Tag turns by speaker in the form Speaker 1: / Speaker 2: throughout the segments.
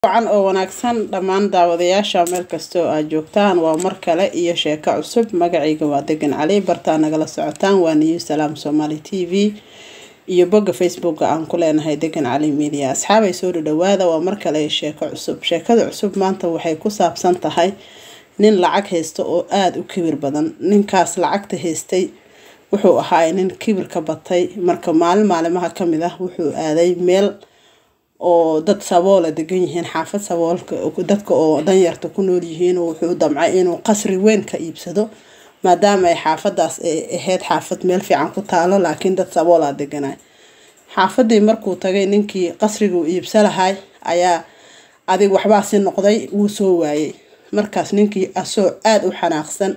Speaker 1: wacan oo wanaagsan dhammaan daawadayaasha meel kastoo aad joogtaan waa mar kale iyo sheeko cusub magacayga waa degan cali bartaa nagala socotaan waa new salaam somaali t v iyo bogga facebooka aan ku leenahay degan cali media asxaabay soo dhadhawaada waa mar kale sheeko cusub sheekada cusub maanta waxay ku saabsan tahay nin lacag haysta oo aada u kibir badan ninkaas lacagta haystay wuxuu ahaay nin kibir ka batay marka maalin maalimaha kamid ah wuxuu aaday meel oo dad saboola degan yihiin xaafad saboolka dadka oo danyarta ku nool yihiin wuxuu damcay inuu qasri weyn ka iibsado maadaama ay xaafadaas ay ahayd xaafad meel fiican ku taalo laakiin dad saboola deganay xaafadii markuu tagay ninkii qasriguu iibsa lahay ayaa adig waxbaasi noqday wuu soo waayay markaas ninkii asoo aada u xanaaqsan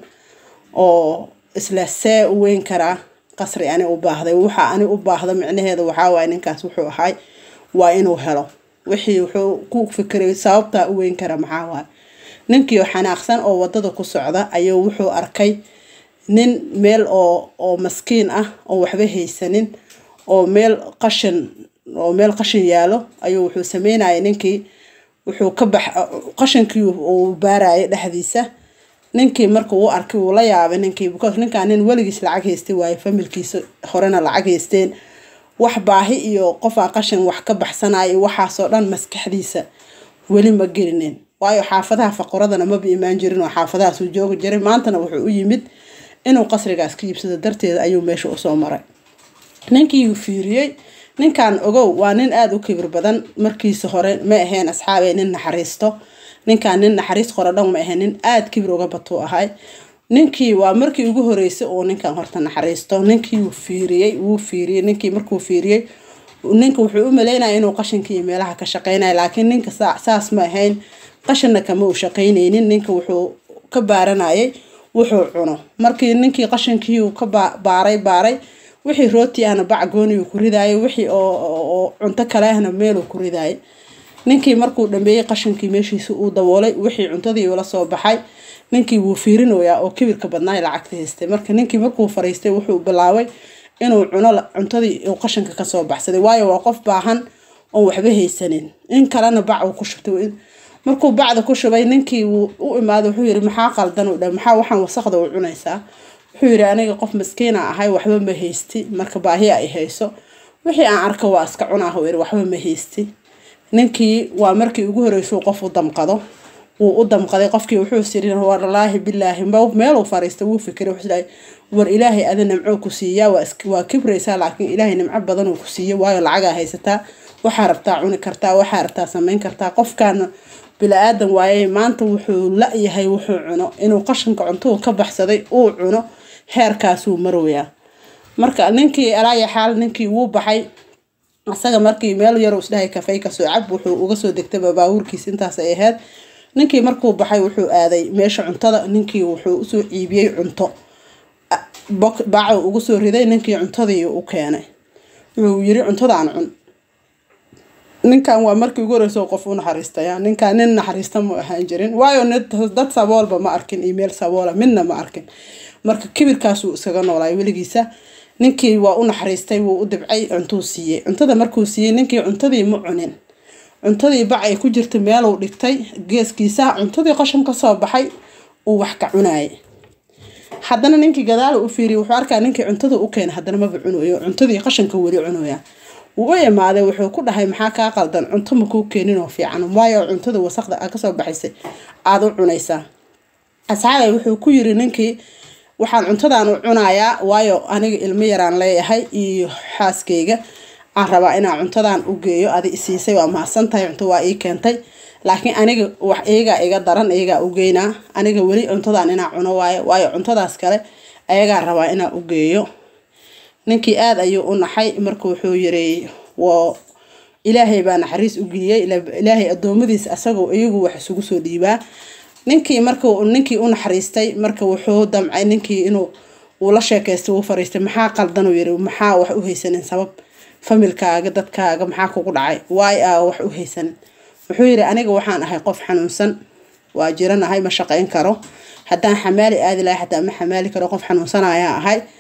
Speaker 1: oo isla see u weyn karaa qasri ani u baahday waxa ani u baahda micnaheeda waxaawaay ninkaas wuxuu ahay waa inuu helo wixii wuxuu ku fikiray sababtaa u weyn kara maxaa waay ninkii xanaaqsan oo wadada ku socda ayuu wuxuu arkay nin meel oo oo maskiin ah oo waxba haysanin oo meel qashin oo meel qashin yaalo ayuu wuxuu sameynayay ninkii wuxuu ka bax qashinkii uu baarayay dhexdiisa ninkii markuu u arkay uu la yaabay ninkii because ninkaan nin weligiis lacag haystay waaye familkiisa horena lacag haysteen wax baahi iyo qofaa qashin wax ka baxsanayo waxaasoo dhan maskaxdiisa weli ma gelinin waayo xaafadaha faqoradana maba imaan jirin oo xaafadahaasuu joogi jiray maantana wuxuu u yimid inuu qasrigaas ka iibsado darteeda ayuu meesha usoo maray ninkiiuu fiiriyey ninkan ogow waa nin aada u kibir badan markiisa hore ma ahayn asxaabey nin naxariisto ninkan nin naxariis qoro dhan ma ahayn nin aada kibir uga batuu ahay ninkii waa markii ugu horeysay oo ninkan horta naxariisto ninkii wuu fiiriyey wuu fiiriyey ninkii markuu fiiriyey ninka wuxuu u maleynaya inuu qashinkii meelaha ka shaqeynaya laakiin ninka saas ma ahayn qashinna kama uu shaqeyneynin ninka wuxuu ka baaranayay wuxuu cuno markii ninkii qashinkii uu ka baaray baaray wixii rooti ahna bac gooniyuu ku ridaayay wixii oo cunto kale ahna meeluu ku ridaayay ninkii markuu dhameeyey qashinkii meeshiisa uu daboolay wixii cuntadii ula soo baxay ninkii wuu fiirinoyaa oo kibirka badnaay lacagta haystay marka ninkii markuu fariistay wuxuu bilaabay inuu cuno cuntadii uu qashinka kasoo baxsaday waayo waa qof baahan oon waxba haysanin in kalena bac uu ku shubtay markuu bacda ku shubay ninkii wuu u imaaday wuxuu yiri maxaa qaldan u dha maxaa waxaan wasaqda u cunaysaa wuxuu yiri aniga qof maskiina ahay waxba ma haysti marka baahiya ay hayso wixii aan arka waa iska cunaahu yiri waxba ma haysti ninkii waa markii ugu horeysuu qof u damqado wuu u damqaday qofkii wuxuu siri walaahi bilaahi meeluu fariistay wuu fikiray wuxuu war ilaahay ada nimco ku siiyaa waa kibraysaa laakiin ilaahay nimco badan uu ku siiyo waayo lacagaa haysataa waxaa rabtaa cuni kartaa waxaa rabtaa samayn kartaa qofkaana bila-aadan waaye maanta wuxuu la-yahay wuxuu cuno inuu qashinka cuntuu ka baxsaday uu cuno heerkaasuu marooyaa marka ninkii alaaya xaal ninkii wuu baxay asaga markii meel yaruu isdhahay kafey kasoo cab wuxuu uga soo degtaba baabuurkiis intaasay ahayd ninkii markuu baxay wuxuu aaday meesha cuntada ninkii wuxuu usoo iibiyey cunto baacu ugu soo riday ninkii cuntadii u keenay wuxuu yiri cuntadaan cun ninkan waa markii ugu horeysa qof u naxariistaya ninkan nin naxariista ma ahaan jirin waayo dad saboolba ma arkin iyo meel saboola midna ma arkin marka kibirkaasuu iskaga noolaay weligiisa ninkii waa u naxariistay wuu u dibcay cuntuu siiyey cuntada markuu siiyey ninkii cuntadii ma cunin cuntadii bac ay ku jirta meeluu dhigtay geeskiisa cuntadii qashan kasoo baxay uu wax ka cunayay haddana ninkii gadaal u fiiriya wuxuu arkaa ninkii cuntada u keena haddana maba cunayo cuntadii qashanka weli cunaya wuu u imaaday wuxuu ku dhahay maxaa kaa qaldan cunto makuu keeninoo fiican waayo cuntada wasaqda a kasoo baxaysay aada u cunaysaa asxaabay wuxuu ku yiri ninkii waxaan cuntadan u cunayaa waayo aniga ilmo yaraan leeyahay iyo xaaskayga aan rabaa inaan cuntadan u geeyo adi isiisay waa mahadsan tahay cunto waa ii keentay laakiin aniga wax iyagaa iga daran iyagaa u geynaa aniga weli cuntadan inaa cuno waayo waayo cuntadaas kale ayagaa rabaa inaa u geeyo ninkii aada ayuu u naxay marka wuxuu yiri wo ilaahay baa naxariis u geliyey ilaahay adoomadiis asagoo iyagu wax isugu soo dhiibaa ninkii marka ninkii u naxariistay marka wuxuu damcay ninkii inuu uu la sheekaystay uu fariistay maxaa qaldan uu yiri maxaa wax u haysanin sabab familkaaga dadkaaga maxaa kugu dhacay waay a wax u haysanin wuxuu yiri aniga waxaan ahay qof xanuunsan waa jiranahay ma shaqeyn karo haddaan xamaali aadi lahay xataa ma xamaali karo qof xanuunsan ayaa ahay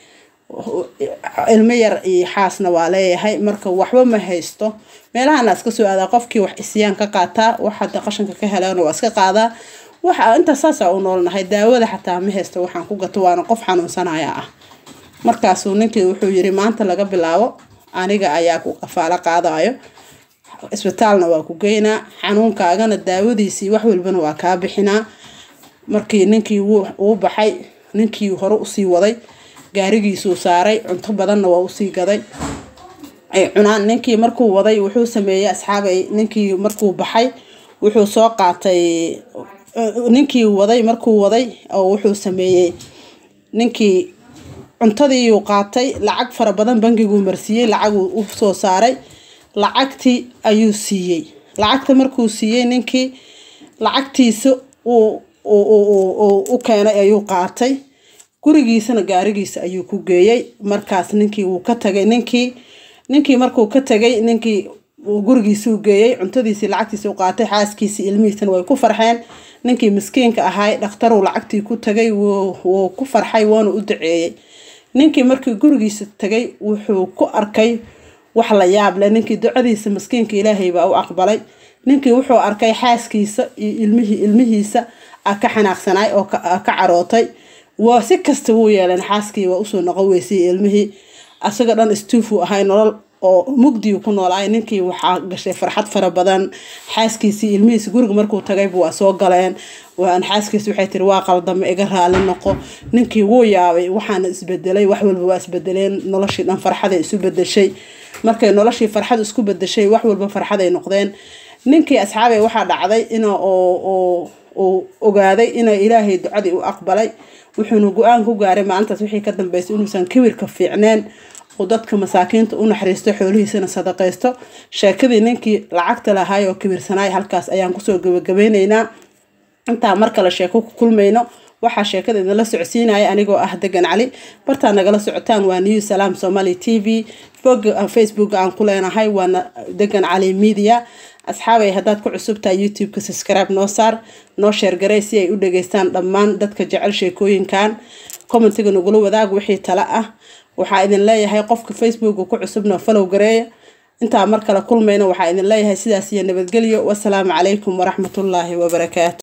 Speaker 1: ilmo yar iyo xaasna waa leeyahay marka waxba ma haysto meelahana iska soo aadaa qofkii wax isyaan ka qaataa wax hadda qashanka ka helaan waa iska qaadaa waxa intaa saasa u noolnahay daawada xataa ma haysto waxaan ku gato waana qof xanuunsanaya ah markaasuu ninkii wuxuu yiri maanta laga bilaabo aniga ayaa ku qafaalo qaadayo isbitaalna waa ku geynaa xanuunkaagana daawadiisii wax walbana waa kaa bixinaa markii ninkii uu baxay ninkii hore usii waday gaarigiisuu saaray cunto badanna waa usii gaday ay cunaan ninkii markuu waday wuxuu sameeyey asxaabay ninkii markuu baxay wuxuu soo qaatay ninkii waday markuu waday oo wuxuu sameeyey ninkii cuntadiiyuu qaatay lacag fara badan bangiguu marsiiyey lacaguu u soo saaray lacagtii ayuu siiyey lacagta markuu siiyey ninkii lacagtiisa uu u keenay ayuu qaatay gurigiisana gaarigiisa ayuu ku geeyey markaas ninkii wuu ka tagay ninkii ninkii markuu ka tagay ninkii gurigiisuu geeyey cuntadiisii lacagtiisi u qaatay xaaskiisii ilmihiisana way ku farxeen ninkii miskiinka ahay dhakhtaruu lacagtii ku tagay wuu ku farxay woona u duceeyey ninkii markii gurigiisa tagay wuxuu ku arkay wax la yaab leh ninkii ducadiisa miskiinka ilaahay baa u aqbalay ninkii wuxuu arkay xaaskiisa iyo ilmihii ilmihiisa a ka xanaaqsanaay oo ka carootay waa si kasta wuu yeeleen xaaskii waa usoo noqon weysay ilmihii asagoo dhan istuufuu ahay nolol oo mugdiu ku noolaay ninkii waxaa gashay farxad fara badan xaaskiisii ilmihiisi guriga markuu tagayba waa soo galeen xaaskiisi waxay tiri waa qaldame iga raali noqo ninkii wuu yaabay waxaana isbedelay wax walba waa isbedeleen noloshii dhan farxaday isu bedeshay markay noloshii farxad isku bedeshay wax walba farxaday noqdeen ninkii asxaabay waxaa dhacday in uu ogaaday ina ilaahay ducadii u aqbalay wuxuuna go-aan ku gaaray maalintaas wixii ka dambeysay inuusan kibirka fiicneen uu dadka masaakiinta u naxariisto xoolihiisana sadaqaysto sheekadii ninkii lacagta lahaay oo kibirsanaay halkaas ayaan kusoo gabagabeyneynaa intaa mar kale sheeko ku kulmayno waxaa sheekada idinla socodsiinaya anigoo ah degan cali bartaa nagala socotaan waa new salaam somaly t v facebook aan ku leenahay waana degan cali media asxaabay haddaad ku cusubtahay youtube-ka subscribe noo saar noo sheergaray si ay u dhageystaan dhammaan dadka jecel sheekooyinkan commentiga nagula wadaag wixii tale ah waxaa idin leeyahay qofka facebooka ku cusubna follow gareeya intaa mar kale kulmayna waxaa idin leeyahay sidaas iyo nabadgelyo wasalaamu calaykum waraxmatullaahi wabarakaatu